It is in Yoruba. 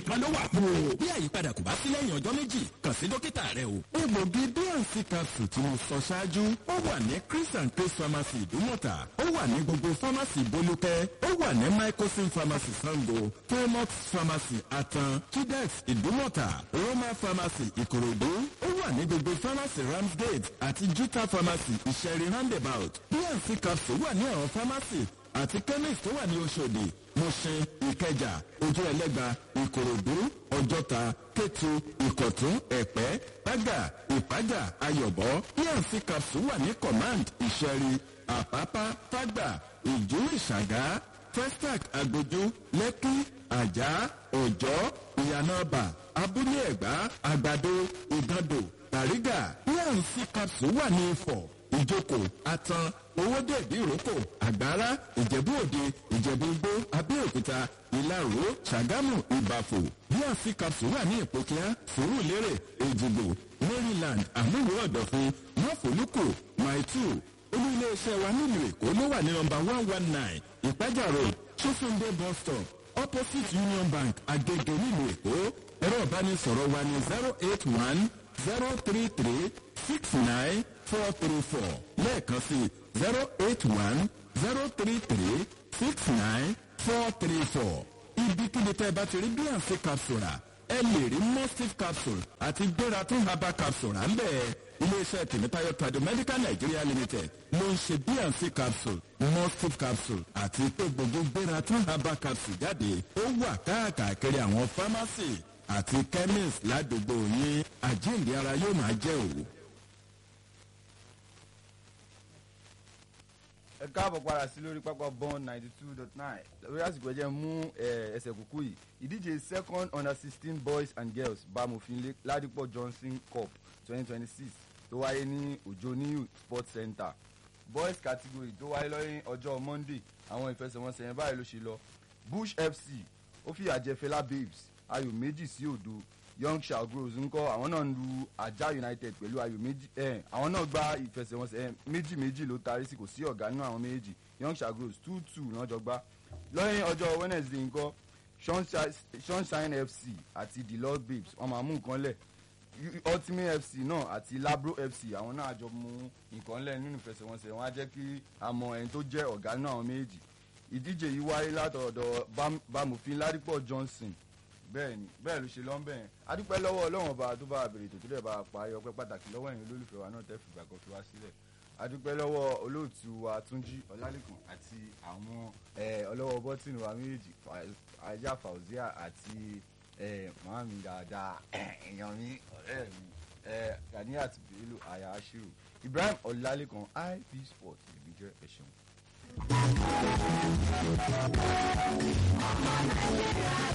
nìkan ló wà fún o. bí àyípadà kò bá sí lẹ́yìn ọjọ́ méjì kàn sí dókítà rẹ o. egbògi bnc capsule tí mo sọ ṣáájú ó wà ní chris and chris pharmacy ìdúmọ̀tà ó wà ní gbogbo pharmacy bolúkẹ́ ó wà ní microsim pharmacy sango fairmox pharmacy atan chidex ìdúmọ̀tà roma pharmacy ìkòròdú ó wà ní gbogbo pharmacy ramsgate àti juta pharmacy ìṣẹ̀rí roundabout bnc capsule wà ní àwọn pharmacy àti chemist tó wà ní oṣòdì mọ̀ṣẹ́ ìkẹjà ojú ẹlẹ́gba ìkòròdú ọjọ́ta kétu ìkọ̀tún ẹ̀pẹ́ bágà ìpájà ayọ̀bọ pnc capsule wà ní command ìṣẹ̀rí àpápá fágbà ìjú ìṣàgá festac agbójú lẹ́kí àjà ọ̀jọ́ ìyànàbà abúlé ẹ̀gbá àgbàdo ìgàndò bàrígà pnc capsule wà ní ifọ̀ ìjókòó atan owóde ìdíròkò àgbára ìjẹ̀bú òde ìjẹ̀bú igbó abẹ́òkúta ìlaró ṣàgámù ìbàfò bnc capsule wà ní ìpòkíá sùúrùlérè èjìgbò maryland àmúwò ọ̀dọ̀fin mọ́fòlùkù maitu olú iléeṣẹ́ wa nílùú èkó ló wà ní nọmba one one nine ìpájà road sofunde bus stop opposite union bank agege nílùú èkó ẹ̀rọ ìbánisọ̀rọ̀ wa ní zero eight one zero three three six nine four three four lẹ́ẹ̀kan sí zero eight one zero three three six nine four three four ibikíbi tẹ́ ẹ bá ti rí bnc capsule rà ẹ lè rí mustif capsule àti gbéra tún herbal capsule rà ń bẹ́ẹ̀ iléeṣẹ́ tèmítáyọ̀ tradomedical nigeria limited ló ń ṣe bnc capsule mustif capsule àti pé gbogbo gbéra tún herbal capsule jáde ó wà káàkiri àwọn pharmacy àti chemist ládùúgbò yín àjíǹde ara yóò máa jẹ́ òwò. ẹ káàbọ̀ padà sí lórí pápá bond ninety two dot nine lórí àsìkò ẹ̀jẹ̀ mú ẹsẹ̀ kúkú yìí ìdíje second under sixteen boys and girls bámofin ládìpọ̀ johnson cup twenty twenty six tó wáyé ní òjò new sports center boys category tó wáyé lọ́yìn ọjọ́ monday àwọn ìfẹsẹ̀wọnsẹ̀ yẹn báyìí ló ṣe lọ bush fc ó fìyà jẹ fela babes ayò méjì sí òdo young shawgrows ńkọ àwọn náà ń lu ajá united pẹ̀lú ayò méjì ẹ̀ àwọn náà gba ìfẹsẹ̀wọnsẹ̀ méjì méjì ló tarí sí kò sí ọ̀gá nínú àwọn méjì young shawgrows two two náà jọ gbá lọ́yìn ọjọ́ wednesday ńkọ sunshine fc àti the lord babes wọ́n máa mú nǹkan lẹ̀ ultimate fc náà àti labro fc àwọn náà jọ mú nǹkan lẹ̀ nínú ìfẹsẹ̀wọnsẹ̀ wọn á jẹ́ kí a mọ ẹni tó jẹ́ ọ̀gá nínú àwọn méjì ìdíje yìí wáyé látọ̀dọ̀ bámufin ládìpọ̀ johnson bẹ́ẹ̀ ni bẹ́ẹ̀ ló ṣe lọ́nbẹ̀ yẹn adúpẹ́ lọ́wọ́ ọlọ́run ọba tó bá àbèrè tó tó dẹ̀ bá a parí ọpẹ́ pàtàkì lọ́wọ́ ẹ̀yin olólùfẹ́ wa náà tẹ́ fìgbà kan fi wá sílẹ̀ adúpẹ́ lọ́wọ́ olóòtú wa túnjí ọlálẹ́kùn àti àwọn ọlọ́wọ́ bọ́tìnì wa méjèèjì ajá fauzia àti màmí dáadáa èèyàn mi ọ̀rẹ́ mi ganiat bello aya ashiru ibrahim ọlálẹ́kùn ip sport èmi jẹ́ ẹ̀ṣẹ̀